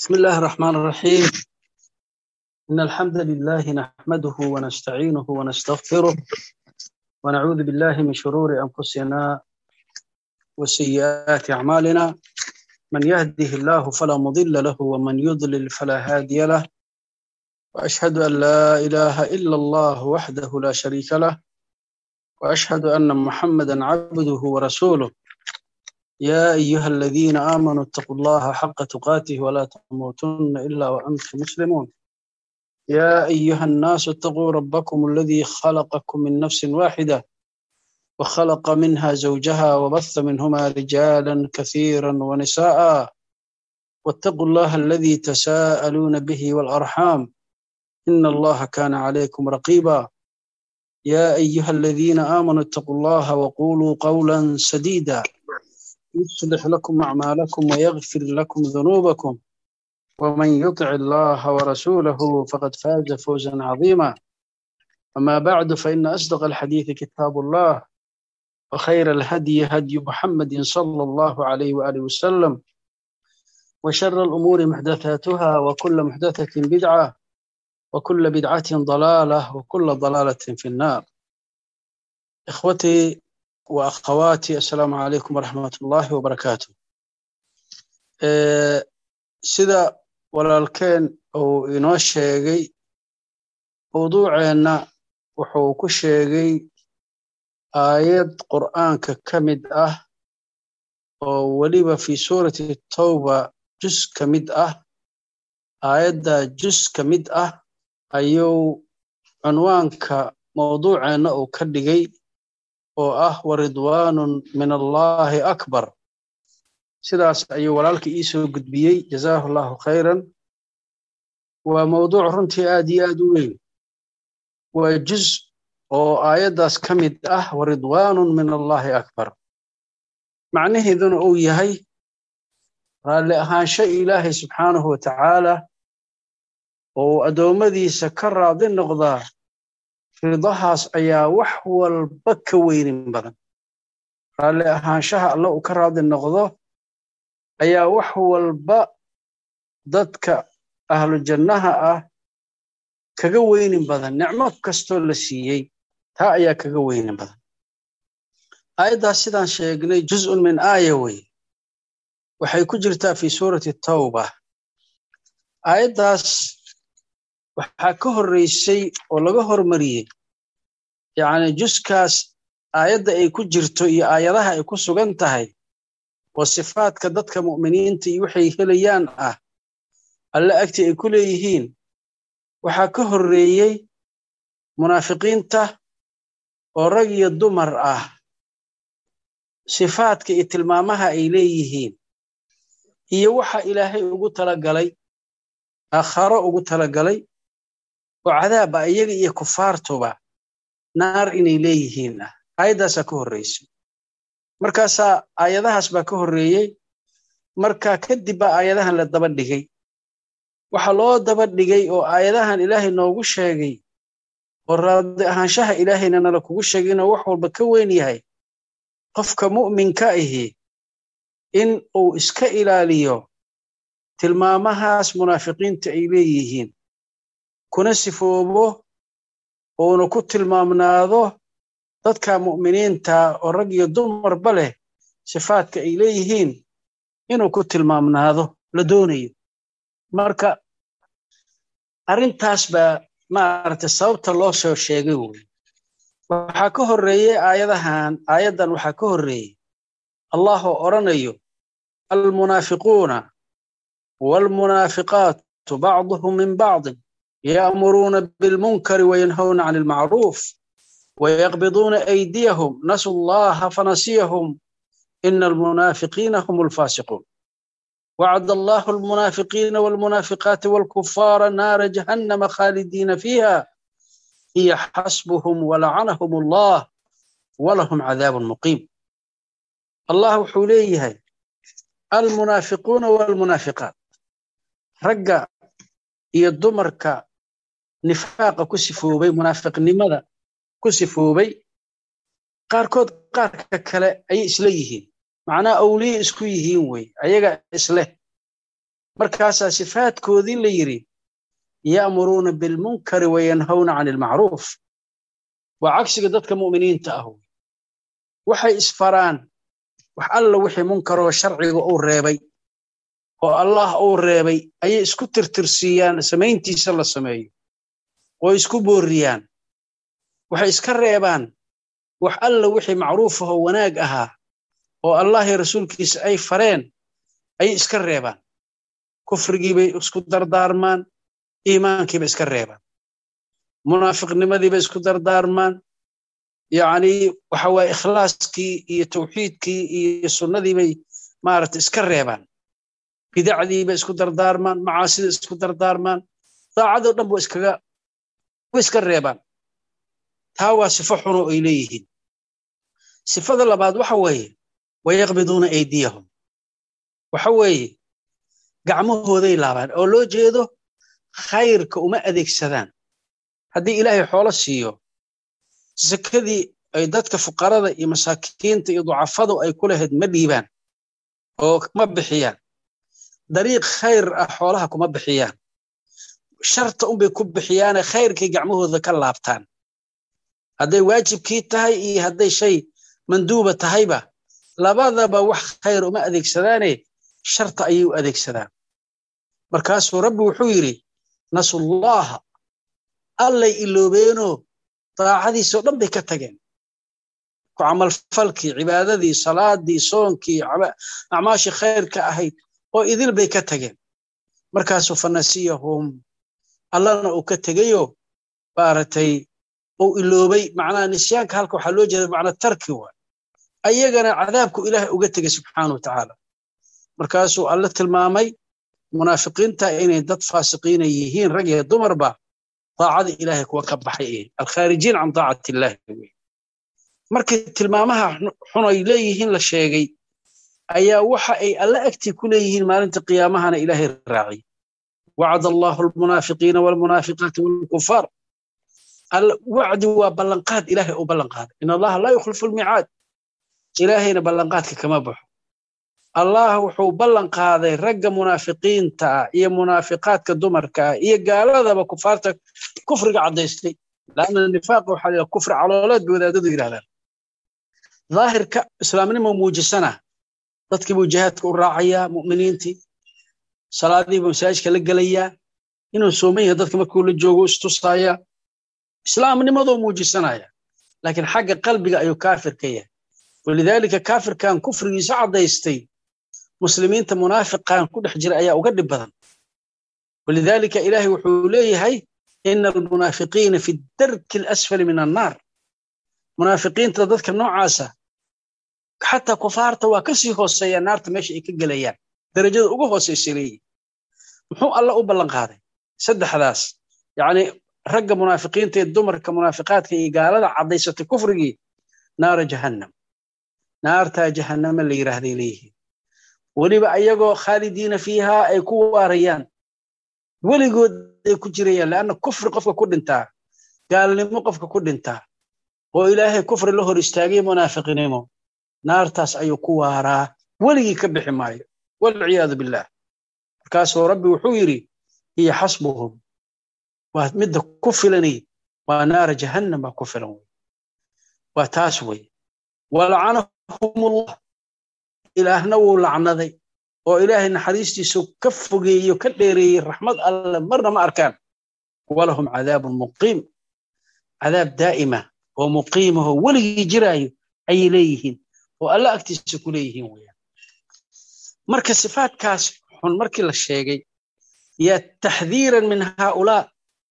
بسم الله الرحمن الرحيم إن الحمد لله نحمده ونستعينه ونستغفره ونعوذ بالله من شرور أنفسنا وسيئات أعمالنا من يهده الله فلا مضل له ومن يضلل فلا هادي له وأشهد أن لا إله إلا الله وحده لا شريك له وأشهد أن محمدا عبده ورسوله يا أيها الذين آمنوا اتقوا الله حق تقاته ولا تموتن إلا وأنتم مسلمون يا أيها الناس اتقوا ربكم الذي خلقكم من نفس واحدة وخلق منها زوجها وبث منهما رجالا كثيرا ونساء واتقوا الله الذي تساءلون به والأرحام إن الله كان عليكم رقيبا يا أيها الذين آمنوا اتقوا الله وقولوا قولا سديدا يصلح لكم أعمالكم ويغفر لكم ذنوبكم ومن يطع الله ورسوله فقد فاز فوزا عظيما أما بعد فإن أصدق الحديث كتاب الله وخير الهدي هدي محمد صلى الله عليه وآله وسلم وشر الأمور محدثاتها وكل محدثة بدعة وكل بدعة ضلالة وكل ضلالة في النار إخوتي وأخواتي السلام عليكم ورحمة الله وبركاته sida walaalkeen uu inoo sheegay mawduuceenna wuxuu ku sheegay aayad qur'aanka ka mid ah oo weliba fi suurati tawba jus ka mid ah aayadda jus ka mid ah ayuu cunwaanka mawduuceenna uu ka dhigay oo ah waridwaanun min allahi akbar sidaas ayuu walaalka ii soo gudbiyey jazaahu allahu khayran waa mawduuc runtii aad iyo aad u weyn waa juz oo aayaddaas ka mid ah waridwaanun min allahi akbar macnaheeduna uu yahay raalli ahaansho ilaahay subxaanahu wa tacaala oo addoommadiisa ka raadi noqdaa ridahaas ayaa wax walba ka weynin badan raalli ahaanshaha alle uu ka raadi noqdo ayaa wax walba dadka ahlu jannaha ah kaga weynin badan nicmo kastoo la siiyey taa ayaa kaga weynin badan aayaddaas sidaan sheegnay juz'un min aaya wey waxay ku jirtaa fi suurati tawba aayaddaas waxaa ka horreysay oo laga hormariyey yacni juskaas aayadda ay ku jirto iyo aayadaha ay ku sugan tahay oo sifaadka dadka mu'miniinta iyo waxay helayaan ah alle agtii ay ku leeyihiin waxaa ka horreeyey munaafiqiinta oo rag iyo dumar ah sifaadka iyo tilmaamaha ay leeyihiin iyo waxa ilaahay ugu talagalay aakharo ugu talagalay oo cadaaba iyaga iyo kufaartuba naar inay leeyihiin ah aayaddaasaa ka horreysay markaasaa aayadahaas baa ka horreeyey marka kadib baa aayadahan la daba dhigay waxaa loo daba dhigay oo aayadahan ilaahay noogu sheegay oo raadi ahaanshaha ilaahayna nala kugu sheegay inuu wax walba ka weyn yahay qofka mu'minka ahi in uu iska ilaaliyo tilmaamahaas munaafiqiinta ay leeyihiin kuna sifoobo uuna ku tilmaamnaado dadka mu'miniinta oo rag iyo dumarba leh sifaadka ay leeyihiin inuu ku tilmaamnaado la doonayo marka arrintaas baa maaragtay sababta loo soo sheegay wey waxaa ka horreeyey aayadahan aayaddan waxaa ka horreeyey allah oo odhanayo almunaafiquuna waalmunaafiqaatu bacduhum min bacdin ya'muruuna bilmunkari wayanhawna can ilmacruuf ويقبضون أيديهم نسوا الله فنسيهم إن المنافقين هم الفاسقون وعد الله المنافقين والمنافقات والكفار نار جهنم خالدين فيها هي حسبهم ولعنهم الله ولهم عذاب مقيم الله حوليه المنافقون والمنافقات رجع يدمرك نفاق كسفوبي منافق لماذا ku sifoobay qaarkood qaarka kale ayay isla yihiin macnaa awliye isku yihiin wey ayaga isleh markaasaa sifaadkoodii la yidhi ya'muruuna bilmunkari wayanhawna can ilmacruuf waa cagsiga dadka mu'miniinta ah waxay isfaraan wax alla wixii munkaroo sharciga uu reebay oo allah uu reebay ayay isku tirtirsiiyaan samayntiisa la sameeyo oo isku boorriyaan waxay iska reebaan wax alla wixii macruufahoo wanaag ahaa oo allah iyo rasuulkiisa ay fareen ayay iska reebaan kufrigiibay isku dardaarmaan iimaankiiba iska reebaan munaafiqnimadiiba isku dardaarmaan yacni waxa waaye ikhlaaskii iyo tawxiidkii iyo sunnadiibay maaragta iska reebaan bidacdiiba isku dardaarmaan macaasida isku dardaarmaan daacadoo dhan ba iskaga way iska reebaan taa waa sifo xuno ay leeyihiin sifada labaad waxa weeye wayaqbiduuna aydiyahum waxa weeye gacmahooday laabaan oo loo jeedo khayrka uma adeegsadaan haddii ilaahay xoolo siiyo sakadii ay dadka fuqarada iyo masaakiinta iyo ducafadu ay ku lahayd ma dhiibaan oo ma bixiyaan dariiq khayr ah xoolaha kuma bixiyaan sharta unbay ku bixiyaane khayrkay gacmahooda ka laabtaan hadday waajibkii tahay iyo hadday shay manduuba tahayba labadaba wax khayr uma adeegsadaane sharta ayay u adeegsadaan markaasuu rabbi wuxuu yidhi nasullaha allay iloobeenoo daacadiisoo dhan bay ka tageen ku camalfalkii cibaadadii salaadii soonkii acmaashii khayrka ahayd oo idil bay ka tageen markaasuu fanasiyahum allana uu ka tegayo maaragtay uu iloobay macnaha nisyaanka halka waxaa loo jeeda macnaa tarki waa ayagana cadaabku ilaahay uga tegay subxaana wa tacaala markaasuu alle tilmaamay munaafiqiinta inay dad faasiqiina yihiin rag iyo dumarba daacada ilaahay kuwa ka baxay alkhaarijiin can daacati illaahi wey markii tilmaamaha xun ay leeyihiin la sheegay ayaa waxa ay alle agtii ku leeyihiin maalinta qiyaamahana ilaahay raaciy wacd allahu almunaafiqiina walmunaafiqaati walkufaar wacdi waa ballanqaad ilaahay uu ballanqaaday in allaha laa yukhlifu lmicaad ilaahayna ballanqaadka kama baxo allah wuxuu ballan qaaday ragga munaafiqiinta ah iyo munaafiqaadka dumarka ah iyo gaaladaba kufaarta kufriga caddaystay laanna nifaaqa waxaa la kufri calooleed bay wadaadadu yidhahdaan daahirka islaamnimo muujisana dadkii buu jihaadka u raacayaa mu'miniintii salaadii buu masaajidka la gelayaa inuu sooman yahay dadka markuu la joogo istusaaya islaamnimadoo muujisanaya laakiin xagga qalbiga ayuu kaafir ka yahay walidaalika kaafirkan kufrigiisa caddaystay muslimiinta munaafiqan ku dhex jira ayaa uga dhib badan walidaalika ilaahay wuxuu leeyahay ina almunaafiqiina fi darki alasfali min annaar munaafiqiinta dadka noocaasa xataa kufaarta waa ka sii hooseeyaa naarta meesha ay ka gelayaan darajada ugu hooseysa leeyihin muxuu alla u ballan qaaday saddexdaas yacni ragga munaafiqiinta ee dumarka munaafiqaadka iyo gaalada caddaysatay kufrigii naara jahannam naartaa jahannama la yidhaahday leeyihiin weliba ayagoo khaalidiina fiihaa ay ku waarayaan weligood ay ku jirayaan leanna kufri qofka ku dhintaa gaalnimo qofka ku dhintaa oo ilaahay kufri la hor istaagay munaafiqnimo naartaas ayuu ku waaraa weligii ka bixi maayo walciyaadu billaah markaasuu rabbi wuxuu yidhi hiya xasbuhum waa midda ku filanay waa naara jahannam baa ku filan wey waa taas wey walacanahumullah ilaahna wuu lacnaday oo ilaahay naxariistiisu ka fogeeyo ka dheereeyey raxmad alle marna ma arkaan walahum cadaabun muqiim cadaab daa'ima oo muqiimahoo weligii jiraayo ayay leeyihiin oo alle agtiisa ku leeyihiin weyaan marka sifaadkaas xun markii la sheegay yaa taxdiiran min haaulaa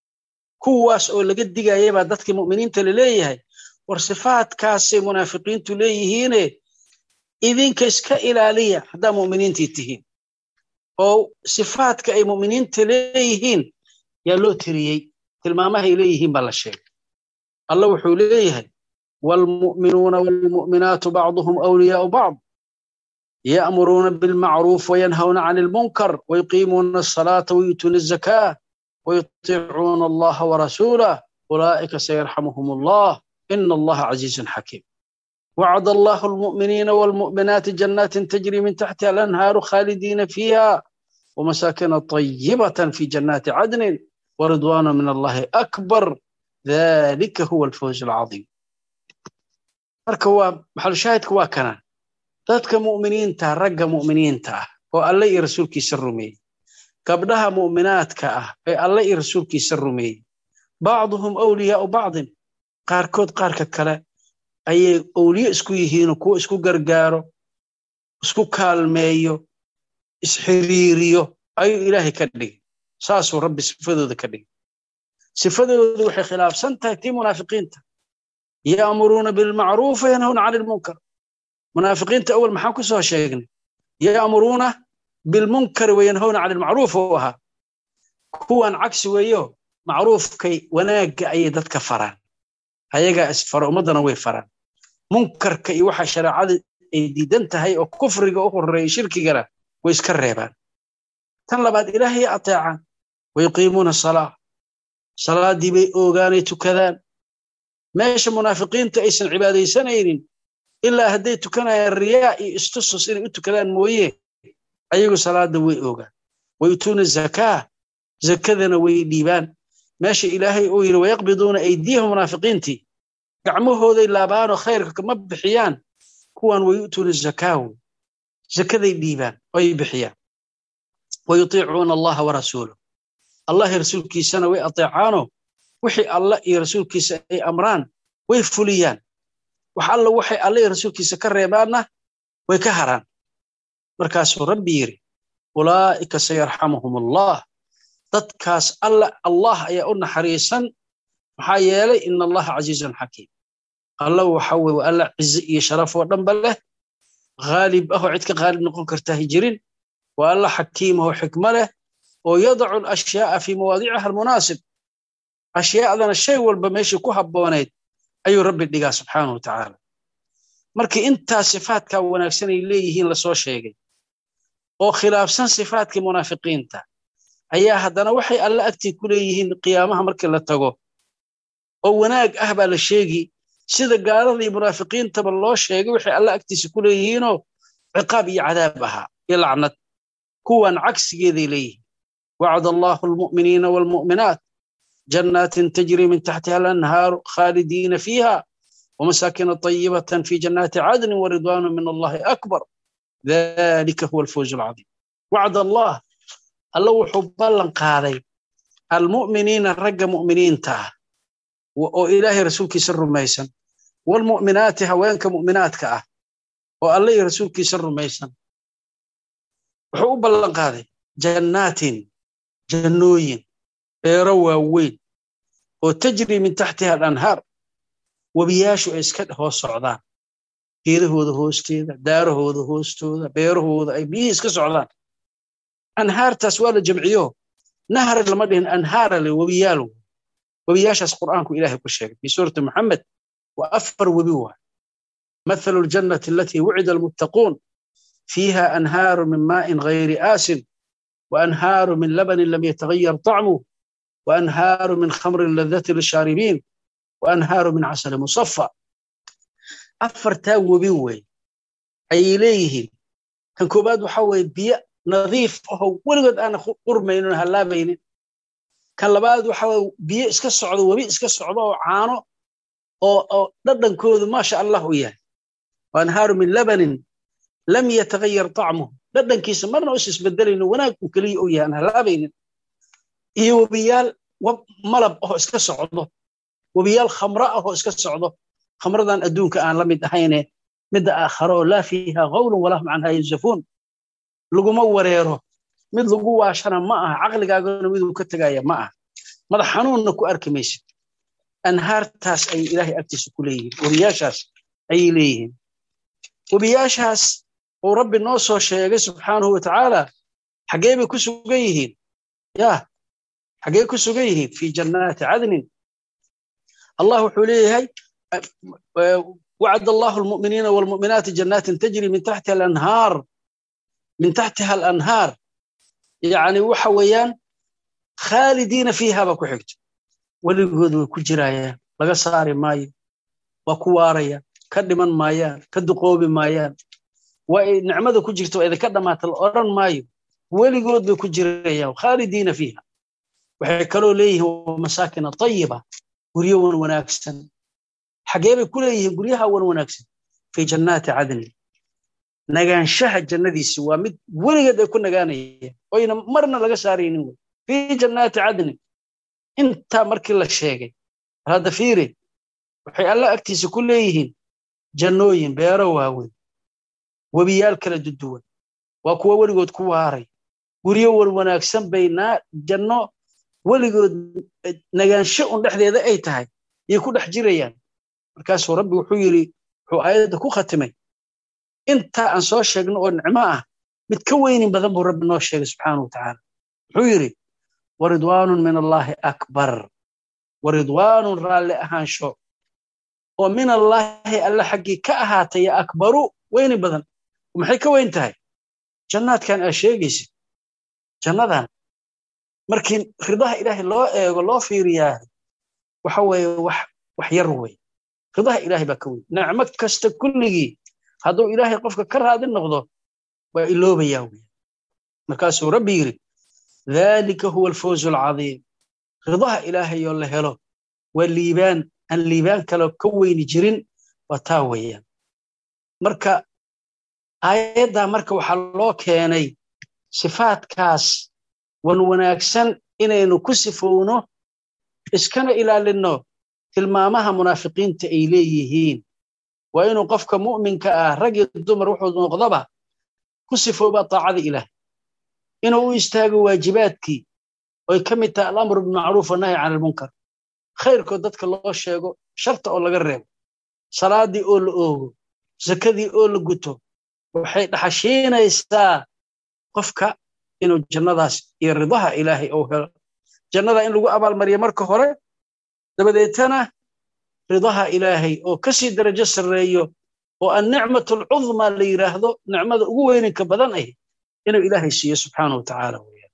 kuwaas oo laga digaya baa dadkii mu'miniinta la leeyahay war sifaadkaasay munaafiqiintu leeyihiine idinka iska ilaaliya haddaa mu'miniintii tihiin oo sifaadka ay mu'miniinta leeyihiin yaa loo tiriyey tilmaamahay leeyihiin baa la sheegay allah wuxuu leeyahay waalmu'minuuna waalmu'minaatu bacduhum awliyaau bacd ya'muruuna bilmacruuf wayanhawna can ilmunkar wayuqiimuuna asalaata wayuutuuna azakaa wayutiicuuna allaha warasuulah ulaa'ika sayarxamuhum allah ina allaha casiizun xakiim وعد الله المؤمنين والمؤمنات جنات تجري من تحتها الأنهار خالدين فيها ومساكن طيبة في جنات عدن ورضوان من الله أكبر ذلك هو الفوز العظيم marka waa maxal shaahidka waa kana dadka mu'miniinta ragga mu'miniinta ah oo alle iyo rasuulkiisa rumeeyey gabdhaha mu'minaadka ah ee alle iyo rasuulkiisa rumeeyey bacduhum awliyaau bacdin qaarkood qaarka kale ayay owliye isku yihiinoo kuwo isku gargaaro isku kaalmeeyo isxiriiriyo ayuu ilaahay ka dhigay saasuu rabbi sifadooda ka dhigay sifadoodu waxay khilaafsan tahay tii munaafiqiinta ya'muruuna bilmacruufi yanhawna cani lmunkar munaafiqiinta awal maxaan ku soo sheegnay ya'muruuna bilmunkari wayanhawna cani lmacruuf uu ahaa kuwan cagsi weeyo macruufkay wanaagga ayay dadka faraan ayagaa isfara ummaddana way faraan munkarka iyo waxa shareecada ay diidan tahay oo kufriga u horeeya shirkigana way iska reebaan tan labaad ilaahay ateecaan wayuqiimuuna salaa salaaddii bay oogaanay tukadaan meesha munaafiqiinta aysan cibaadaysanaynin ilaa hadday tukanayaan riyaa iyo istusus inay u tukadaan mooye ayagu salaadda way oogaan wayutuuna zakaa zakadana way dhiibaan meesha ilaahay uu yidhi wayaqbiduuna aydiyahum munaafiqiintii gacmahooday laabaanoo khayrka kama bixiyaan kuwan wayu'tuuna zakaahu zakaday dhiibaan oy bixiyaan wayutiicuuna allaha warasuuluh allah iyo rasuulkiisana way ateecaanoo wixii allah iyo rasuulkiisa ay amraan way fuliyaan wax alla waxay alla iyo rasuulkiisa ka reebaanna way ka haraan markaasuu rabbi yidhi ulaa'ika sayarxamuhum allah dadkaas alla allah ayaa u naxariisan maxaa yeelay ina allaha casiizun xakiim alla waxa weye waa alla cize iyo sharaf oo dhanba leh haalib ahoo cid ka haalib noqon kartahay jirin waa alla xakiim ahoo xikmo leh oo yadacu alashyaaa fii mawaadiciha almunaasib ashyaadana shay walba meeshii ku habboonayd ayuu rabbi dhigaa subxaanahu watacaala markii intaa sifaadkaa wanaagsan ay leeyihiin lasoo sheegay oo khilaafsan sifaadkii munaafiqiinta ayaa haddana waxay alla agtii ku leeyihiin qiyaamaha markii la tago oo wanaag ah baa la sheegi sida gaaladii munaafiqiintaba loo sheegay waxay alla agtiisa ku leeyihiinoo ciqaab iyo cadaab ahaa iyo lacnad kuwan cagsigeeday leeyihiin wacd allahu almu'miniina waalmu'minaat jannaatin tajri min taxtiha alanhaaru khaalidiina fiiha ومساكن طيبة في جنات عدن ورضوان من الله أكبر ذلك هو الفوز العظيم وعد الله الله وحب الله قاضي المؤمنين الرق مؤمنين تاه وإلهي رسولك سر ميسن والمؤمنات هوانك مؤمنات كأه والله رسولك سر ميسن وحب الله قاضي جنات جنوين روى وين وتجري من تحتها الأنهار webiyaashu ay iska hoos socdaan geedahooda hoosteeda daarahooda hoostooda beerahooda ay biyihii iska socdaan anhaartaas waa la jamciyo nahra lama dhihin anhaara le webiyaal webiyaashaas qur'aanku ilaahay ku sheegay fi suurati muxamed waa afar webi waa مثل الجنة التي وعد المتقون فيها أنهار من ماء غير آسن وأنهار من لبن لم يتغير طعمه وأنهار من خمر لذة للشاربين وأنهار من عسل مصفى أفرتا وبيوي أي إليه كان كوباد وحوي بيا نظيف هو ولقد أنا قرمين هلا بين كان لباد وحوي بيا إسك الصعود وبي إسك الصعود وعانو أو أو ضدن كود ما شاء الله وياه وأنهار من لبن لم يتغير طعمه ضدن كيس مرة أسس بدل إنه وناك وكلي وياه أنا هلا بين إيو بيال وملب أو إسك الصعود webiyaal khamro ah oo iska socdo khamradan adduunka aan la mid ahayne midda aakharo laa fiiha qawlun walahum canha yunsafuun laguma wareero mid lagu waashana ma aha caqligaagana miduu ka tegaya ma aha madax xanuunna ku arki maysid anhaartaas ay ilaahay agtiisa ku leeyihiin webiyaashaas ayay leeyihiin webiyaashaas uu rabbi noo soo sheegay subxaanahu watacaala xaggee bay ku sugan yihiin yah xaggee ku sugan yihiin fii jannaati cadnin الله حليه وعد الله المؤمنين والمؤمنات جنات تجري من تحتها الأنهار من تحتها الأنهار يعني وحويان خالدين فيها بكو حكت ولقود كجرايا لغا صاري ماي وكواريا كدمن مايان كدقوبي مايان ونعمده كجرتو إذا كدمات الأوران مايو weligood bay ku jirayaan khaalidiina fiiha waxay kaloo leeyihiin masaakina tayiba guryo wan wanaagsan xagee bay ku leeyihiin guryaha wan wanaagsan fii jannaati cadni nagaanshaha jannadiisi waa mid weligeed ay ku nagaanayeen oyna marna laga saaraynin wey fii jannaati cadni intaa markii la sheegay hadda fiiri waxay alla agtiisa ku leeyihiin jannooyin beero waaweyn webiyaal kala duduwan waa kuwa weligood ku waaray guryo wan wanaagsan bay janno weligood nagaansho un dhexdeeda ay tahay yay ku dhex jirayaan markaasuu rabbi wuxuu yidhi wuxuu aayadda ku khatimay intaa aan soo sheegno oo nicmo ah mid ka weynin badan buu rabbi noo sheegay subxaanahu watacaala wuxuu yidhi waridwaanun min allaahi akbar waridwaanun raalli ahaansho oo min allaahi alla xaggii ka ahaatay ya akbaru weyni badan maxay ka weyn tahay jannaadkan aa sheegaysid jannadan markii ridaha ilaahay loo eego loo fiiriyaa waxa weeye wax wax yar wey ridaha ilaahay baa ka weyn nicmo kasta kulligii hadduu ilaahay qofka ka raadi noqdo waa iloobayaa wey markaasuu rabbi yidhi dhalika huwa alfawzu alcadiim ridaha ilaahay oo la helo waa liibaan aan liibaan kale ka weyni jirin waa taa weeyaan marka aayaddaa marka waxaa loo keenay sifaadkaas wan wanaagsan inaynu ku sifowno iskana ilaalinno tilmaamaha munaafiqiinta ay leeyihiin waa inuu qofka mu'minka ah rag iyo dumar wuxuu noqdaba ku sifooba taacada ilaah inuu u istaago waajibaadkii oy ka mid tahay alamru bilmacruuf wanahyi can almunkar khayrkood dadka loo sheego sharta oo laga reebo salaadii oo la oogo sakadii oo la guto waxay dhaxashiinaysaa qofka inuu jannadaas iyo ridaha ilaahay uu helo jannada in lagu abaalmariyo marka hore dabadeetana ridaha ilaahay oo ka sii darajo sarreeyo oo annicmatu alcudmaa la yidhaahdo nicmada ugu weyninka badan ah inuu ilaahay siiyo subxaana wa tacaala weyaan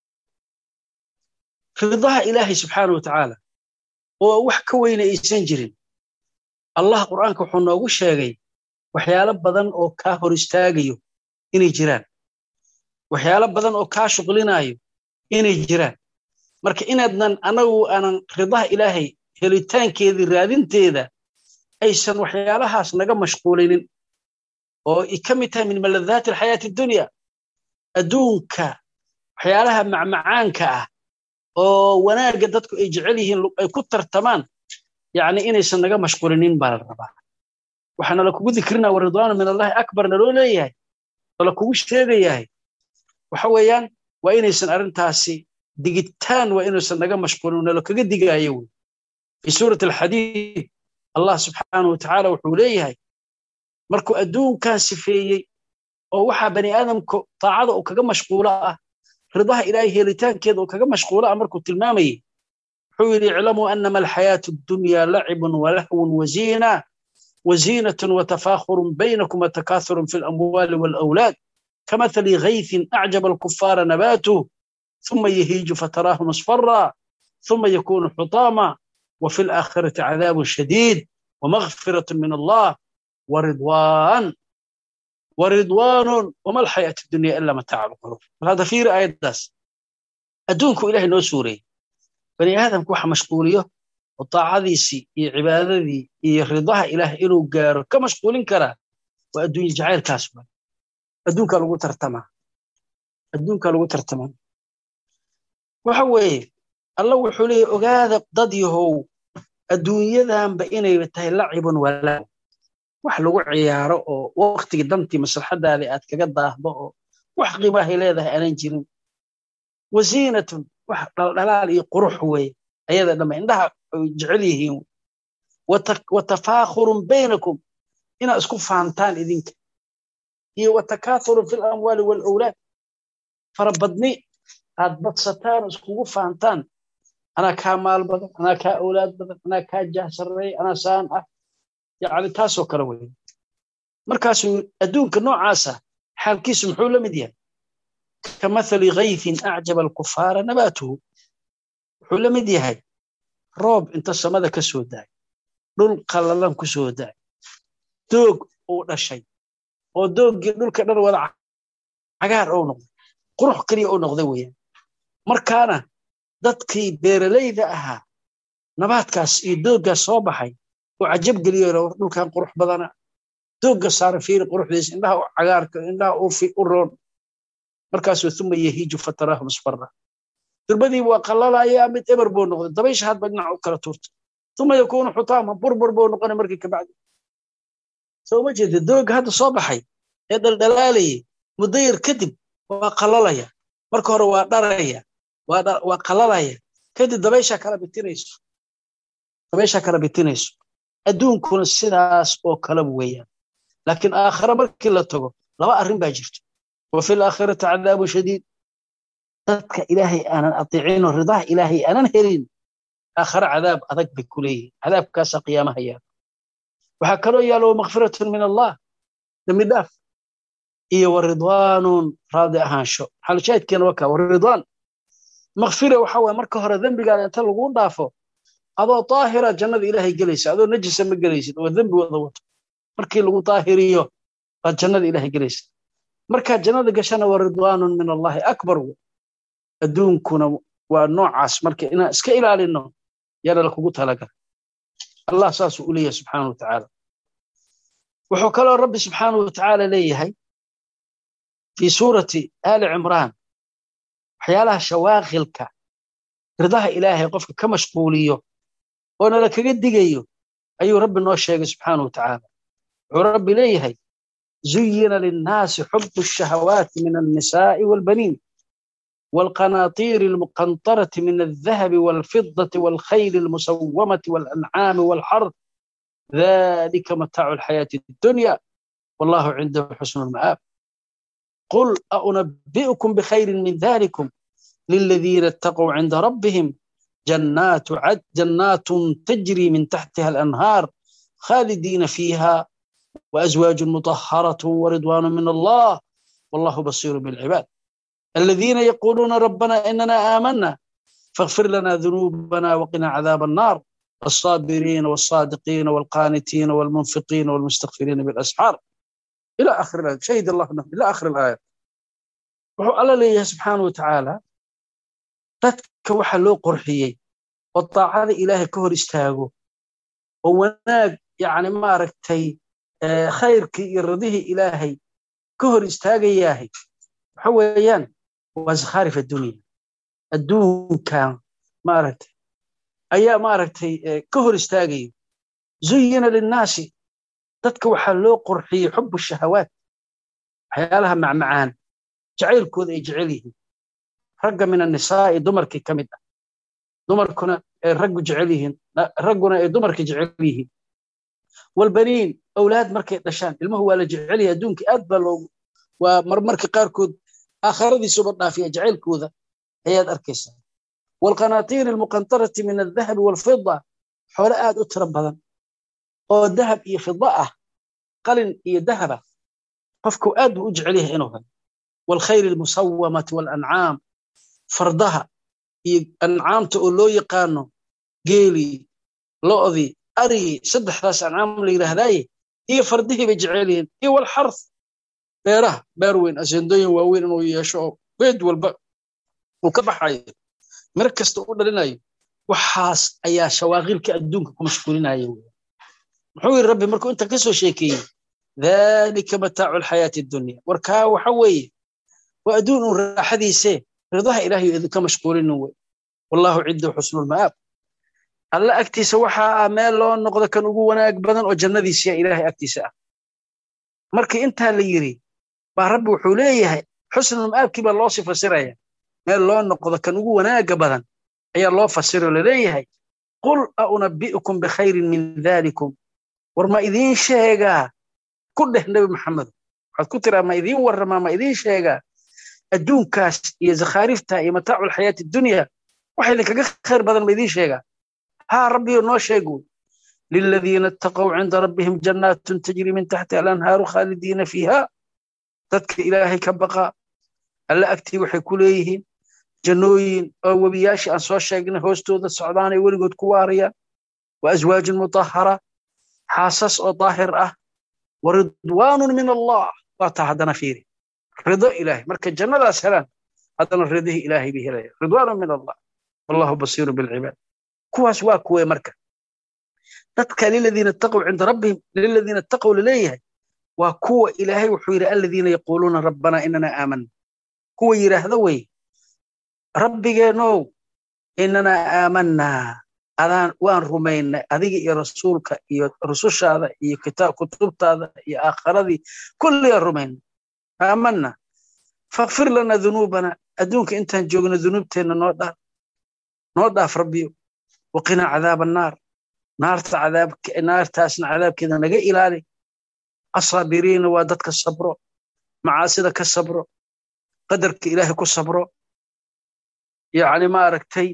ridaha ilaahay subxaana wa tacaala oo wax ka weyna aysan jirin allah qur'aanka wuxuu noogu sheegay waxyaalo badan oo kaa hor istaagayo inay jiraan waxyaalo badan oo kaa shuqlinaayo inay jiraan marka inaadnan anagu aanan ridaha ilaahay helitaankeedii raadinteeda aysan waxyaalahaas naga mashquulinin oo ay ka mid tahay min maladaati alxayaati addunya adduunka waxyaalaha macmacaanka ah oo wanaagga dadku ay jecel yihiin ay ku tartamaan yacni inaysan naga mashquulinin baa la rabaa waxaana lakugu dikrinaa waridwaanu min allahi akbar naloo leeyahay oo lakugu sheegayahay waxa weeyaan waa inaysan arrintaasi digitaan waa inuusan naga mashquulin nalo kaga digaayo wey fi suurati alxadiid allah subxaanahu watacaala wuxuu leeyahay markuu adduunkan sifeeyey oo waxaa bani aadamku taacada uu kaga mashquulo ah ridaha ilaahay helitaankeeda uu kaga mashquulo ah markuu tilmaamayey wuxuu yidhi iclamuu anama alxayaatu addunya lacibun walahwun waziina وزينة وتفاخر بينكم وتكاثر في الأموال والأولاد كمثل غيث أعجب الكفار نباته ثم يهيج فتراه مصفرا ثم يكون حطاما وفي الآخرة عذاب شديد ومغفرة من الله ورضوان ورضوان وما الحياة الدنيا إلا متاع الغرور هذا في آية داس أدونكم إلهي نو سوري بني آدم كوحة مشغولية وطاعديسي iyo cibaadadii iyo ridaha ilaah inuu gaaro ka mashquulin karaa waa adduunye jacaylkaas ba adduunka lagu tartamaa adduunka lagu tartamaa waxa weeye alla wuxuu leeyahy ogaada dad yahow adduunyadanba inay tahay lacibun walaa wax lagu ciyaaro oo waktigii dantii maslaxadaada aad kaga daahdo oo wax qiimahay leedahay aanan jirin wasiinatun wax dhaldhalaal iyo qurux weeye ayada dhamma indhaha ay jecel yihiin watafaakhurun baynakum inaad isku faantaan idinka iyo watakaathurun fi lamwaali walawlaad farabadni aad badsataan iskugu faantaan anaa kaa maal badan anaa kaa awlaad badan anaa kaa jahsareey anaa saan ah yani taasoo kale wey markaasuu adduunka noocaasa xaalkiisu muxuu la mid yahay kamathali gaythin acjaba alkufaara nabaatuhu wuxuu la mid yahay roob inta samada ka soo daay dhul qallalan ku soo daay doog uu dhashay oo dooggii dhulka dhan wada cagaar ou noqday qurux keliya u noqday weeyaan markaana dadkii beeralayda ahaa nabaadkaas iyo dooggaas soo baxay oo cajab geliyo dhulkan qurux badana doogga saara fiiri quruxdiisa indhaha u cagaarka indhaha u roon markaasuu uma yahiiju fataraahu musfara durbadii waa qalalayaa mid eber buu noqday dabaysha hadba dhinac u kala tuurta uma yakuunu xutaama burbur buu noqonay markii kabacdi soo ma jeeda doogga hadda soo baxay ee dhaldhalaalayay muddo yar kadib waa qalalaya marka hore waa dharaya waa qalalaya kadib dabayshaa kala bitinayso dabayshaa kala bitinayso adduunkuna sidaas oo kala weeyaan laakiin aakhare markii la tago laba arrin baa jirto wa fi laakhirati cadaabu shadiid dadka ilaahay aanan atiicinoo ridaha ilaahay aanan helin aakhare cadaab adag bay ku leeyihin cadaabkaasaa qiyaamaha yaala waxaa kaloo yaala wa makfiratun min allah dembi dhaaf iyo wa ridwaanun raadi ahaansho xalushaahidkeena waa kaa wa ridwaan makfira waxa waye marka hore dembigaada inta lagu dhaafo adoo daahira jannada ilaahay gelaysa adoo najisa ma gelaysid oo dembi wada wato markii lagu daahiriyo baad jannada ilaahay gelaysa markaad jannada gashana wa ridwaanun min allahi akbar wey adduunkuna waa noocaas marka inaan iska ilaalino yaana lakugu talagala allah saasuu u leeyahay subxaana wa tacaala wuxuu kaloo rabbi subxaana wa tacaala leeyahay fii suurati aali cimraan waxyaalaha shawaaqilka ridaha ilaahay qofka ka mashquuliyo oo nala kaga digayo ayuu rabbi noo sheegay subxaana wa tacaala wuxuu rabbi leeyahay zuyina linnaasi xubu الشhahawaati min الnisaaءi wاlbaniin والقناطير المقنطرة من الذهب والفضة والخيل المسومة والأنعام والحرث ذلك متاع الحياة الدنيا والله عنده حسن المآب قل أنبئكم بخير من ذلكم للذين اتقوا عند ربهم جنات عد جنات تجري من تحتها الأنهار خالدين فيها وأزواج مطهرة ورضوان من الله والله بصير بالعباد الذين يقولون ربنا إننا آمنا فاغفر لنا ذنوبنا وقنا عذاب النار الصابرين والصادقين والقانتين والمنفقين والمستغفرين بالأسحار إلى آخر الآية شهد الله أنه إلى آخر الآية wuxuu alla leeyahay subxaana wa tacaala dadka waxa loo qorxiyey oo daacada ilaahay ka hor istaago oo wanaag yani maaragtay khayrkii iyo radihii ilaahay ka hor istaagayaahay waxa weeyaan waa zakhaarif addunya adduunkan maaragtay ayaa maaragtay ka hor istaagaya zuyina linnaasi dadka waxaa loo qorxiyey xubu shahawaat waxyaalaha macmacaan jacaylkooda ay jecel yihiin ragga min annisaa'i dumarkii ka mid ah dumarkuna ay raggu jecel yihiin ragguna ay dumarka jecel yihiin walbaniin awlaad markay dhashaan ilmuhu waa la jecel yahay adduunka aad baa loogu waa marmarka qaarkood aakhiradiisuba dhaafiya jacaylkooda ayaad arkaysaa والقناطير المقنطرة من الذهب والفضة xoole aad u tiro badan oo dahab iyo fida ah qalin iyo dahaba qofku aad buu u jecel yahay inuu helo والخيل المسومة والأنعام fardaha iyo ancaamta oo loo yaqaano geelii lo'dii arigii saddexdaas ancaam la yidhaahdaaye iyo fardihii bay jecel yihiin iyo walxarth beeraha beer weyn asendooyin waaweyn inuu yeesho oo geed walba uu ka baxayo mir kasta u dhalinayo waxaas ayaa shawaaqilka adduunka ku mashquulinaya muxuu yidhi rabbi markuu inta ka soo sheekeeyey dhalika mataacu alxayaati addunya warkaa waxa weeye waa adduun uun raaxadiisee ridaha ilaahay idinka mashquulinin wey wallahu cindahu xusnulma'aab alla agtiisa waxaa ah meel loo noqdo kan ugu wanaag badan oo jannadiisiya ilaahay agtiisa ah markii intaa la yidhi baa rabbi wuxuu leeyahay xusnulma'aabkii baa loo sii fasiraya meel loo noqdo kan ugu wanaaga badan ayaa loo fasiroo laleeyahay qul a unabbi'ukum bikhayrin min dalikum war ma idiin sheegaa ku dheh nebi maxamedo waxaad ku tiraa ma idiin warramaa ma idiin sheegaa adduunkaas iyo zakhaarifta iyo mataacu alxayaati addunya waxa idinkaga khayr badan ma idiin sheegaa haa rabbiyo noo sheegu liladiina ittaqow cinda rabbihim jannaatun tajri min taxtiha alanhaaru khaalidiina fiiha dadka ilaahay ka baqa alle agtii waxay ku leeyihiin jannooyin oo webiyaashii aan soo sheegnay hoostooda socdaanay weligood ku waarayaan wa aswaajun mutahara xaasas oo daahir ah wa ridwaanun min allah waa taa haddana fiiri rido ilaahay marka jannadaas helaan haddana ridihii ilaahay bay helaya ridwaanu min allah wallahu basiiru bilcibaad kuwaas waa kuwee marka dadka liladiina taqow cinda rabbihim liladiina taqow laleeyahay waa kuwa ilaahay wuxuu yidhi aladiina yaquuluuna rabbanaa inana aamana kuwa yidhaahda wey rabbigeenow inanaa aamanaa adaan waan rumaynay adiga iyo rasuulka iyo rusushaada iyo kitaab kutubtaada iyo aakharadii kulligaan rumaynay aamanna fakfir lana dunuubana adduunka intaan joogno dunuubteenna noo dhaaf noo dhaaf rabbiyo waqinaa cadaaba annaar naarta cadaab naartaasna cadaabkeeda naga ilaali asaabiriina waa dadka sabro macaasida ka sabro qadarka ilaahay ku sabro yacni maaragtay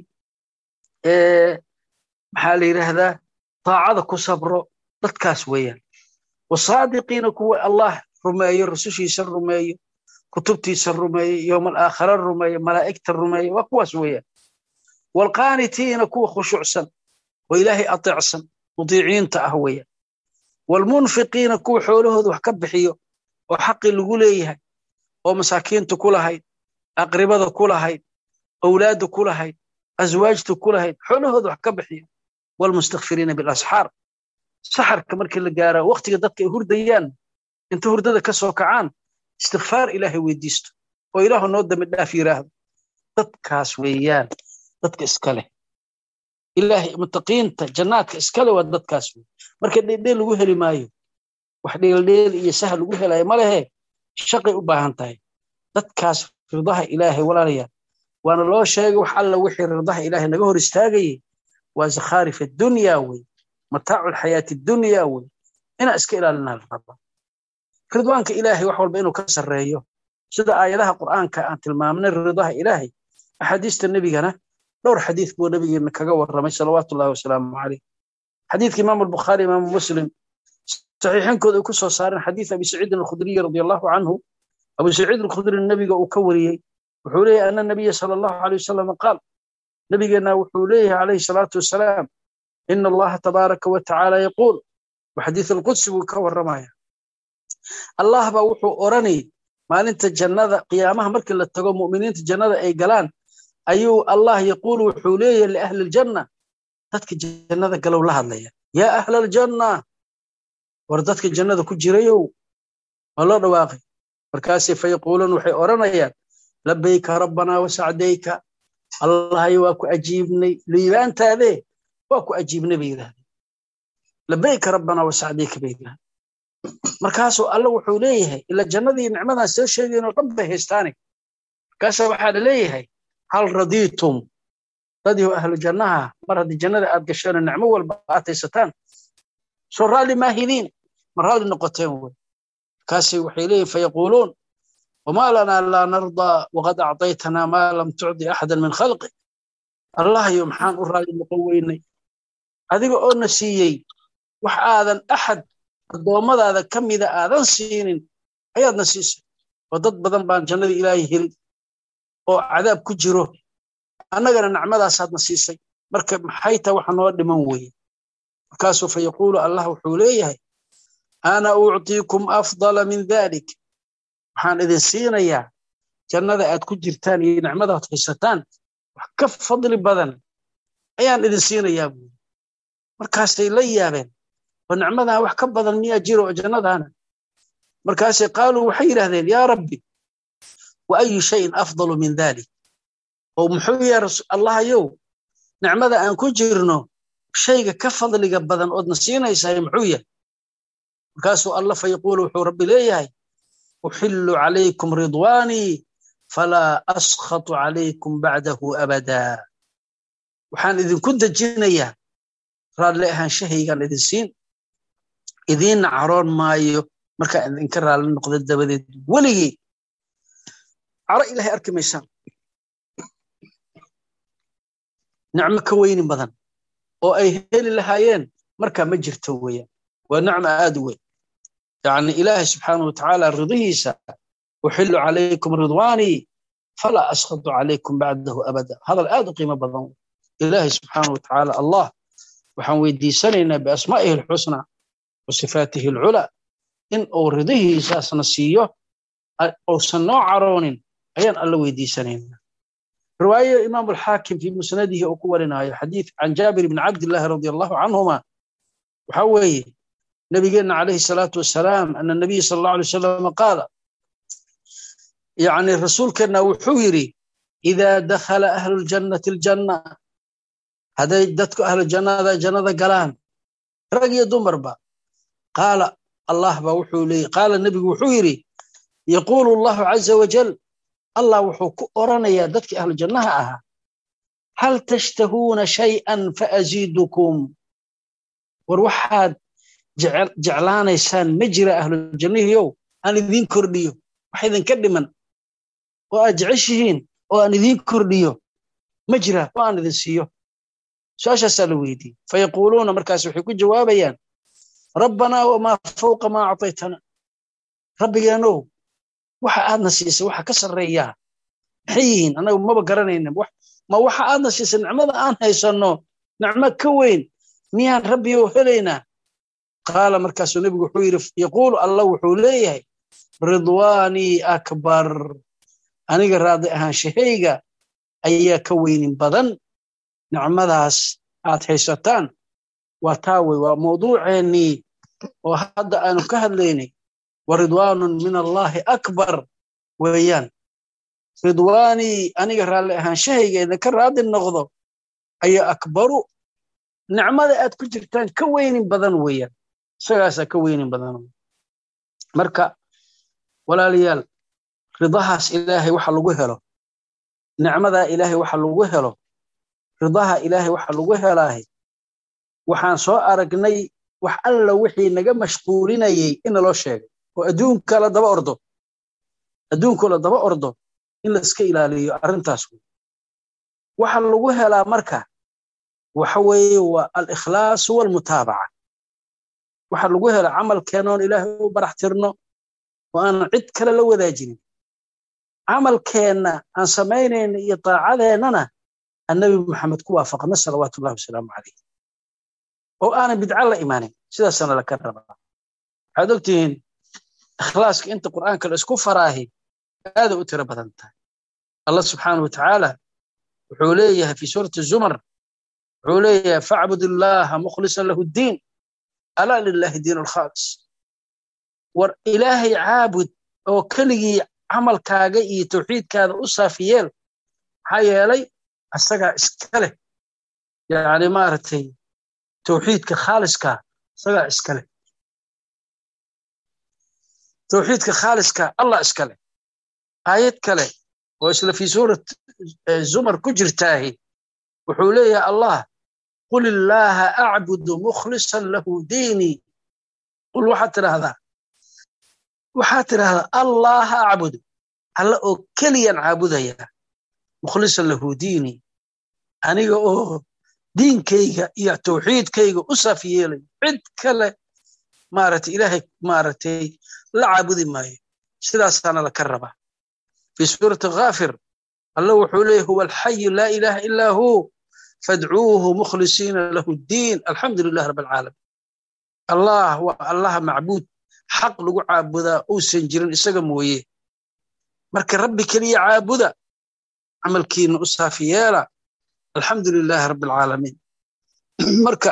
maxaa la yidhaahdaa taacada ku sabro dadkaas weeyaan wasaadiqiina kuwa allah rumeeyo rusushiisa rumeeyo kutubtiisa rumeeyo yowmal aakhara rumeeyo malaa'igta rumeeyo waa kuwaas weeyaan waalqaanitiina kuwa khushuucsan oo ilaahay ateecsan mutiiciinta ah weeyaan waalmunfiqiina kuwa xoolahooda wax ka bixiyo oo xaqii lagu leeyahay oo masaakiinta ku lahayd aqribada ku lahayd awlaadda ku lahayd aswaajta ku lahayd xoolahooda wax ka bixiyo waalmustakfiriina bilasxaar saxarka markii la gaara wakhtiga dadka ay hurdayaan inta hurdada ka soo kacaan istikfaar ilaahay weydiisto oo ilaahu noo dambi dhaaf yidhaahdo dadkaas weeyaan dadka iska leh ilaahay mutaqiinta jannaadka iska leh waa dadkaas wey marka dheeldheel lagu heli maayo wax dheeldheel iyo sahal lagu helayo ma lehe shaqay u baahan tahay dadkaas ridaha ilaahay walaalayaal waana loo sheegay wax alla wixii ridaha ilaahay naga hor istaagayay waa zakhaarif addunya wey mataacu alxayaati addunya wey inaa iska ilaalinaa la rabaa ridwaanka ilaahay wax walba inuu ka sarreeyo sida aayadaha qur'aanka aan tilmaamnay ridaha ilaahay axaadiista nebigana dhowr xadiis buu nebigeena kaga warramay salawaatu ullahi wasalaamu caleyh xadiidka imaamu albukhaari imaamu muslim saxiixinkooda ay ku soo saareen xadiis abi saciidin alkhudriyi radi allahu canhu abu saciid alkhudri nebiga uu ka wariyey wuxuu leeyahay ana nabiya sala allahu aleyh wasalam qaal nebigeenna wuxuu leeyahay calayhi salaatu wasalaam ina allaha tabaaraka wa tacaala yaquul wa xadiis alqudsi buu ka warramaya allah baa wuxuu odhanay maalinta jannada qiyaamaha markii la tago mu'miniinta jannada ay galaan ayuu allah yaquulu wuxuu leeyahay liahli aljanna dadka jannada galow la hadlaya yaa ahla aljanna war dadka jannada ku jirayow waa loo dhawaaqay markaasay fayaquuluun waxay odhanayaan labayka rabbanaa wasacdayka allahayo waa ku ajiibnay liibaantaadee waa ku ajiibnay bay yidhahdeen labayka rabbanaa wasacdayka bay yidhahdeen markaasuu alla wuxuu leeyahay ila jannadii nicmadan soo sheegaynoo dhan bay haystaane markaasaa waxaa la leeyahay hal radiitum dadii ahlu jannaha mar haddii jannada aad gasheenoo nicmo walba aad haysataan soo raalli maahidiin ma raalli noqoteen wey markaasay waxay leeyihin fayaquuluun wamaa lanaa laa nardaa waqad acdaytanaa maa lam tucdi axadan min khalqi allahyo maxaan u raalli noqon weynay adiga oo na siiyey wax aadan axad addoommadaada ka mida aadan siinin ayaadna siisay oo dad badan baan jannadii ilaahay helin oo cadaab ku jiro annagana nacmadaasaadna siisay marka maxay tahay waxa noo dhiman weeye markaasuu fa yaquulu allah wuxuu leeyahay ana uctiikum afdala min dalik waxaan idin siinayaa jannada aad ku jirtaan iyo nicmadaad haysataan wax ka fadli badan ayaan idin siinayaa buuri markaasay la yaabeen oo nicmadan wax ka badan miyaa jiro oo jannadaana markaasay qaaluu waxay yidhahdeen yaa rabbi wa ayu shayin afdalu min dalik oo muxuu yahay allahayow nicmada aan ku jirno shayga ka fadliga badan oodna siinaysahay muxuu yahay markaasuu allah fa yaquulu wuxuu rabbi leeyahay uxillu calaykum ridwaanii falaa askhatu calaykum bacdahu abadaa waxaan idinku dejinayaa raalli ahaanshahaygaan idin siin idiinna caroon maayo markaan idinka raalli noqda dabadeed weligii caro ilahay arki maysaan nicmo ka weyni badan oo ay heli lahaayeen markaa ma jirto weeyaan waa nicmo aad u weyn yacni ilaahay subxaanahu watacaala ridihiisa uxillu calaykum ridwaanii falaa askhatu calaykum bacdahu abada hadal aad u qiimo badan ilaahay subxaanahu watacaala allah waxaan weydiisanaynaa biasmaa'ihi alxusnaa wa sifaatihi alculaa in uu ridihiisaasna siiyo uusan noo caroonin ayaan alla weydiisanaynaa riwaayo imaam alxaakim fi musnadihi uu ku warinayo xadiid can jaabir bni cabdillahi radi allahu canhuma waxaa weeye nabigeenna calayhi salaatu wasalaam ana nabiy sala allahu alay wasalam qaala yani rasuulkeenna wuxuu yidhi idaa dakhala ahlu ljannati aljanna hadday dadku ahlu jannada jannada galaan rag iyo dumarba qaala allah ba wuxuu leeyay qaala nebigu wuxuu yidhi yaquulu allahu caza wajal allah wuxuu ku oranayaa dadkii ahlu jannaha ahaa hal tashtahuuna shay'an faaziidukum war waxaad jeclaanaysaan ma jira ahlu jannihiyow aan idiin kordhiyo wax idinka dhiman oo aad jeceshihiin oo aan idiin kordhiyo ma jira oo aan idin siiyo su-aashaasaa la weydiiyey fayaquuluuna markaas waxay ku jawaabayaan rabbanaa wamaa fawqa maa actaytana rabbigeenow waxa aadna siisay waxa ka sarreeyaa maxay yihiin annagu maba garanayna ma waxa aadna siisay nicmada aan haysanno nicmo ka weyn miyaan rabbiyow helaynaa qaala markaasuu nebigu wuxuu yidhi yaquulu allah wuxuu leeyahay ridwaanii akbar aniga raadi ahaanshahayga ayaa ka weynin badan nicmadaas aad haysataan waa taa wey waa mawduuceennii oo hadda aanu ka hadlaynay wa ridwaanun min allaahi akbar weeyaan ridwaanii aniga raalli ahaanshahayga idinka raadi noqdo ayaa akbaru nicmada aad ku jirtaan ka weynin badan weeyaan isagaasaa ka weynin badan marka walaalayaal ridahaas ilaahay waxa lagu helo nicmadaa ilaahay waxa lagu helo ridaha ilaahay waxa lagu helaahay waxaan soo aragnay wax alla wixii naga mashquulinayey ina loo sheegay oo adduunka la daba ordo adduunkoo la daba ordo in laiska ilaaliyo arrintaas wey waxa lagu helaa marka waxa weeye waa alikhlaasu walmutaabaca waxa lagu hela camalkeenoon ilaahay u barax tirno oo aanan cid kale la wadaajinin camalkeenna aan samaynayna iyo daacadeennana annabi maxamed ku waafaqna salawaatu ullahi wasalaamu calayh oo aanan bidca la imaanin sidaasana laka rabaa waxaad ogtihiin ikhlaaska inta qur'aanka la isku faraahi aaday u tiro badan tahay allah subxaanahu watacaala wuxuu leeyahay fi suurati zumar wuxuu leeyahay facbud illaaha mukhlisan lahu ddiin alaa lilahi diin alkhaalis war ilaahay caabud oo keligii camalkaaga iyo tawxiidkaada u saafiyeel maxaa yeelay asagaa iska leh yani maaragtay tawxiidka khaaliskaa isagaa iska leh tawxiidka khaaliska allah iska leh aayad kale oo isla fii suurat zumar ku jirtaahi wuxuu leeyahay allah qul illaaha acbudu mukhlisan lahu diinii qul waxaad tidhaahdaa waxaad tidhaahdaa allaha acbudu alla oo keliyaan caabudayaa mukhlisan lahu diinii aniga oo diinkayga iyo tawxiidkayga u saaf yeelay cid kale maaragtay ilaahay maaragtay la caabudi maayo sidaasaana laka rabaa fii suurati ghaafir alla wuxuu leeyahy huwa alxayu laa ilaaha ilaa hu fadcuuhu mukhlisiina lahu ddiin alxamdu lilah rab alcaalamiin allah waa allaha macbuud xaq lagu caabudaa uusan jirin isaga mooye marka rabbi keliya caabuda camalkiina u saafi yeela alxamdu lilaahi rabbi alcaalamiin marka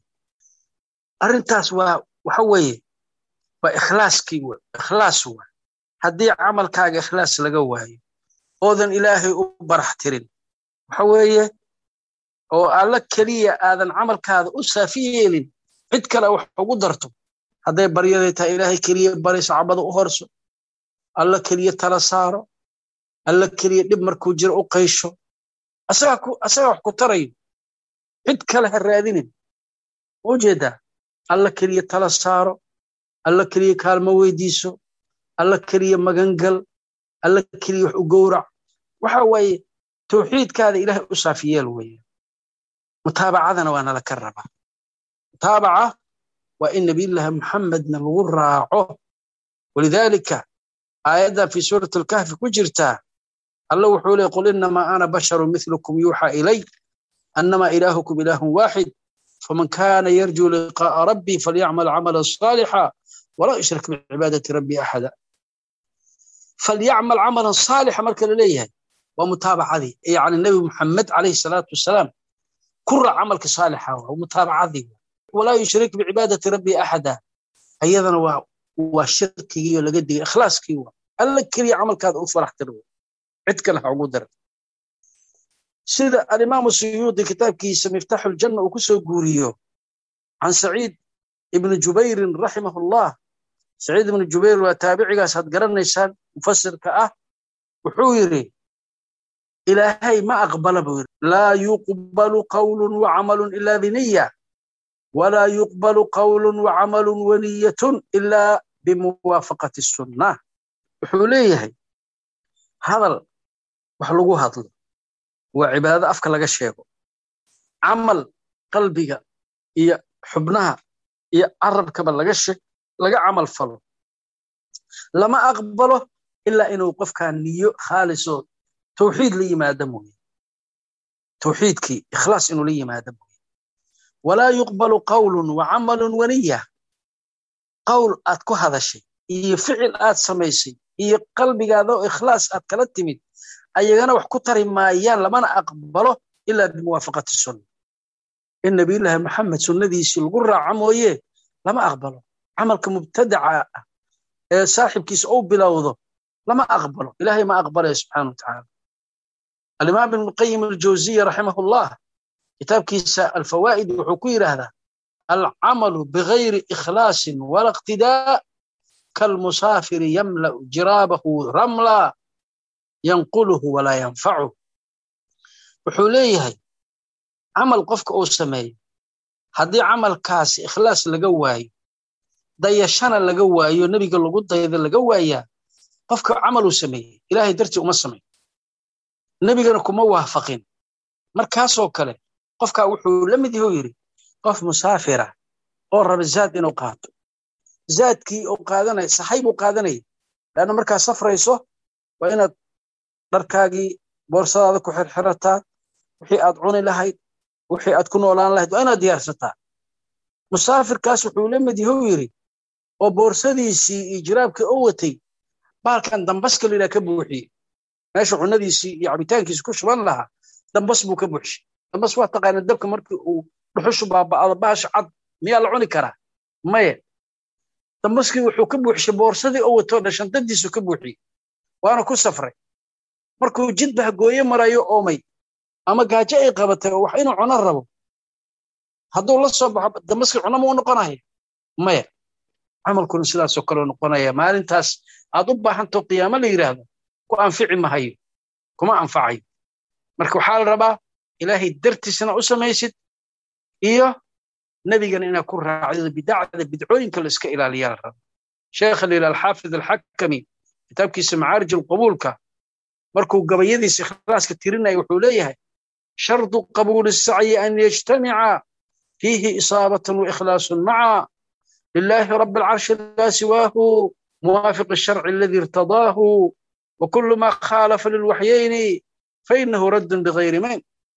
arrintaas waa waxa weeye waa ikhlaaskii w ikhlaas wa haddii camalkaaga ikhlaas laga waayo oodan ilaahay u barax tirin waxa weeye oo alla keliya aadan camalkaada u saafi yeelin cid kale wax ugu darto hadday baryaday tahay ilaahay keliya bari sacbada u horso alla keliya tala saaro alla keliya dhib markuu jiro u qaysho asagaa wax ku tarayo cid kale ha raadinin ma ujeedaa alla keliya tala saaro alla keliya kaalmo weydiiso alla keliya magangal alla keliya wax u gowrac waxa waaye tawxiidkaada ilaahay u saafiyeel weeye mutaabacadana waa nala ka rabaa mutaabaca waa in nabiyullaahi muxamedna lagu raaco walidaalika aayaddan fii suurati alkahfi ku jirtaa alla wuxuu leey qul inamaa ana basharu milukum yuuxa ilay annamaa ilaahukum ilaahun waaxid faman kana yarjuu liqaa'a rabbii falyacmal camalan saalixa walaa yushrik bicibaadati rabbii axada falyacmal camalan saalixa marka la leeyahay waa mutaabacadii yani nebi muxamed calayhi salaatu wasalaam ku raac camalka saalixa waa mutaabacadii walaa yushrik bicibaadati rabbi axada ayadana waa waa shirkigii oo laga digay ikhlaaskii waa alla keliya camalkaada u faraxtir cid kale ha ugu dara sida alimaamu suyuudi kitaabkiisa miftaaxu ljanna uu ku soo guuriyo can saciid ibni jubayrin raximahu llah saciid ibnu jubayr waa taabicigaas had garanaysaan mufasirka ah wuxuu yidhi ilaahay ma aqbala buu yidhi laa yuqbalu qawlun wacamalun ila biniya walaa yuqbalu qawlun wacamalun waniyatun ila bimuwaafaqati sunna wuxuu leeyahay hadal wax lagu hadlo waa cibaadado afka laga sheego camal qalbiga iyo xubnaha iyo carabkaba laga laga camal falo lama aqbalo ilaa inuu qofkaa niyo khaalisoo tawxiid la yimaado mooye tawxiidkii ikhlaas inuu la yimaado mooye walaa yuqbalu qawlun wa camalun waniya qowl aad ku hadashay iyo ficil aad samaysay iyo qalbigaada oo ikhlaas aad kala timid ayagana wax ku tari maayaan lamana aqbalo ilaa bimuwaafaqati sunna in nabiyullaahi maxamed sunnadiisii lagu raaco mooye lama aqbalo camalka mubtadaca ah ee saaxibkiisa uu bilowdo lama aqbalo ilaahay ma aqbalaya subxaana wa tacaala alimaam ibn qayim aljawziya raximahullah kitaabkiisa alfawaa'id wuxuu ku yidhaahdaa alcamalu bigayri ikhlaasin wala iqtidaa kalmusaafiri yamla'u jiraabahu ramla yanquluhu walaa yanfacu wuxuu leeyahay camal qofka uu sameeyo haddii camalkaasi ikhlaas laga waayo dayashana laga waayo nebiga lagu dayda laga waayaa qofka camal uu sameeyey ilaahay dartii uma samayn nebigana kuma waafaqin markaasoo kale qofkaa wuxuu la mid yahu yidhi qof musaafira oo raba zaad inuu qaato zaadkii uu qaadanaya sahay buu qaadanaya leanna markaad safrayso waa inaad dharkaagii boorsadaada ku xirxirataa wixii aad cuni lahayd wixii aad ku noolaan lahayd waa inaad diyaarsataa musaafirkaas wuxuu la mid yahu yidhi oo boorsadiisii iyo jiraabkii u watay baalkan dambaska la yidhaha ka buuxiyey meesha cunadiisii iyo cabitaankiisi ku shuban lahaa dambas buu ka buuxshay dambas waa taqaana dabka markii uu dhuxushu baaba'ado bahasha cad miyaa la cuni karaa maya dambaskii wuxuu ka buuxshay boorsadii oo watoo dhan shantadiisu ka buuxiyey waana ku safray markuu jidba hagooye marayo oomay ama gaajo ay qabatay oo wax inuu cuno rabo hadduu la soo baxo dambaskii cuno ma u noqonaya maya camalkuna sidaasoo kaleo noqonaya maalintaas aad u baahantao qiyaamo la yidhaahdo ku anfici mahayo kuma anfacayo marka waxaa la rabaa ilaahay dartiisna u samaysid iyo nebigana inaad ku raacdida bidacda bidcooyinka la iska ilaaliyaa la raba sheekha la yidhaha alxaafid alxakami kitaabkiisa macaarij alqabuulka markuu gabayadiisa ikhlaaska tirinaya wuxuu leeyahay shardu qabuuli sacyi an yajtamica fiihi isaabatan waikhlaasun maca لله رب العرش لا سواه موافق الشرع الذي ارتضاه وكل ما خالف للوحيين فإنه رد بغير من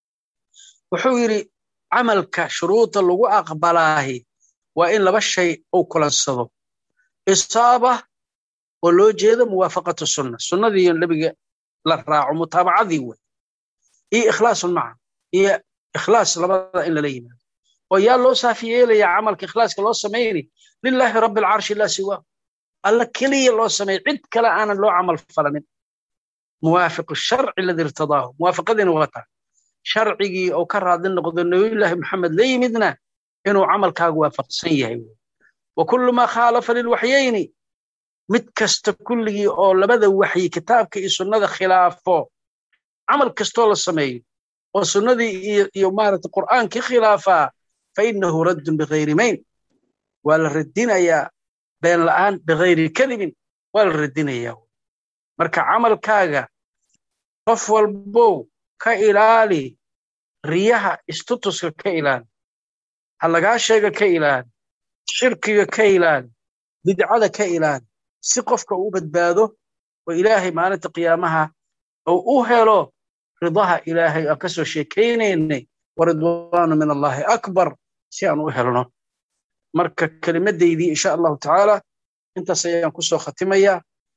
وحويري عملك شروط لغو أقبلاه وإن لبا الشيء أو كلنصده إصابة ولو جيد موافقة السنة السنة دي اللي للراع متابعة ذي إيه إخلاص معه إيه إخلاص لبدا إلا لينا ويا لو سافيي لي عملك إخلاص لو سميني لله رب العرش لا سواه الله كلي لو سمي عد كلا أنا لو عمل فلن موافق الشرع الذي ارتضاه موافق ذي نغطى شرعي أو كرر ذي نقضي النبي الله محمد لي مدنا إنه عمل كاق وافق سيه وكل ما خالف للوحيين متكست كله أو لبدا وحي كتابك سنة خلافه عمل كستول السمي وسنة يومارة القرآن كخلافه فإنه رد بغير مين ولا ردين يا بين الآن بغير كذب ولا ردين يا مركا عمل كاغا قف والبو كإلالي رياها استطس كإلان هلقا شيء كإلان شركي كإلان بدعة كإلان سقفك وبدباده وإلهي ما أنت قيامها أو أهلو رضاها إلهي أكسو شيكينيني ورضوان من الله أكبر si aan u helno marka kelimaddaydii insha allahu tacaala intaas ayaan ku soo khatimayaa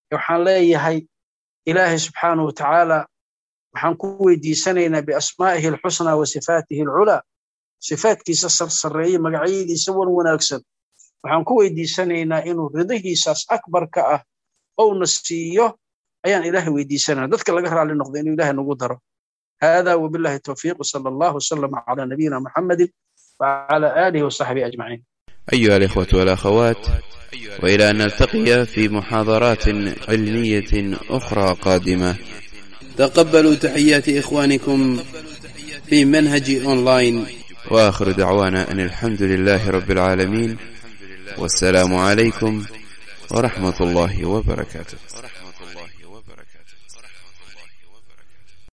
waxaan leeyahay ilaahay subxaanahu wa tacaala waxaan ku weydiisanaynaa biasmaa'ihi alxusnaa wa sifaatihi alculaa sifaatkiisa sarsareeye magacyadiisa wan wanaagsan waxaan ku weydiisanaynaa inuu ridahiisaas akbarka ah ouna siiyo ayaan ilaahay weydiisanayna dadka laga raali noqdo inuu ilahay nagu daro hada wabillahi towfiiq wsala allahu wasalama cala nabiyina muxammadin wcala aalihi wasaxbihi ajmaciin أيها الإخوة والأخوات وإلى أن نلتقي في محاضرات علمية أخرى قادمة تقبلوا تحيات إخوانكم في منهج أونلاين وآخر دعوانا أن الحمد لله رب العالمين والسلام عليكم ورحمة الله وبركاته